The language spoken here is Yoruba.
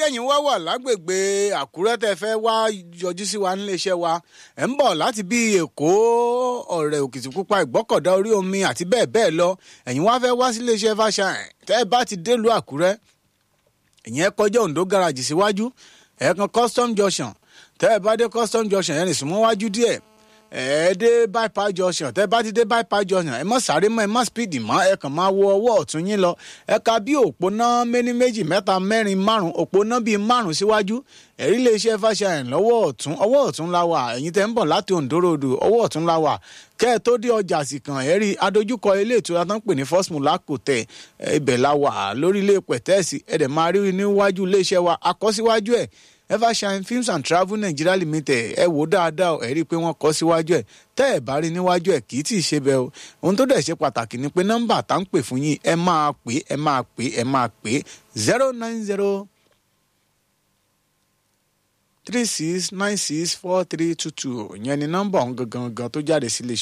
ẹ̀yin wá wà lágbègbè àkúrẹ́ tẹ́ fẹ́ wá yọjú sí wa níléeṣẹ́ wa ẹ̀ ń bọ̀ láti bí èkó ọ̀rẹ́ òkìtìpupa ìgbọ́kọ̀dá orí omi àti bẹ́ẹ̀ bẹ́ẹ̀ lọ ẹ̀yin wá fẹ́ wá síléeṣẹ́ fàṣàyàn tẹ́ ẹ bá ti délùú àkúrẹ́ ìyẹn kọjá ondo garage síwájú ẹ̀ kan custom junction tẹ́ ẹ bá dé custom junction yẹn rìn súnmọ́ wájú díẹ̀ ẹ dé bypass junction tẹ bá ti dé bypass junction ẹ má sáré mọ́ ẹ má speed mọ́ ẹ kàn máa wo ọwọ́ ọ̀tún yín lọ ẹ ka bí òpónà méní méjì mẹ́ta mẹ́rin márùn òpónà bíi márùn síwájú ẹ̀rí lè ṣe fàṣàyàn lọ́wọ́ ọ̀tún ọwọ́ ọ̀tún la wà ẹ̀yin tẹ́ ń bọ̀ láti Ondo road ọwọ́ ọ̀tún la wà kẹ́ ẹ tó dé ọjà àsìkàn ẹ rí adójúkọ ilé ìtura tó ń pè ní first mulaco tẹ ibẹ̀ la wà lórí ilé pẹ̀tẹ́ẹ̀sì ẹ̀ dẹ̀ máa rí níwájú iléeṣẹ́ wa akọ́síwájú ẹ̀ evershine films and travel nigeria limited ẹ wò dáadáa ẹ rí i pé wọ́n kọ síwájú ẹ tẹ́ ẹ bá rí níwájú ẹ kì í tì í ṣe bẹ́ẹ̀ o ohun tó dẹ̀ ṣe pàtàkì ni pé nọ́mbà tá ń pè fún yín ẹ máa pè ẹ máa pè ẹ máa pè zero nine zero three six nine six four three two two ìyẹn ni nọ́mbà ọ̀hún gangan tó jáde sí iléeṣẹ́.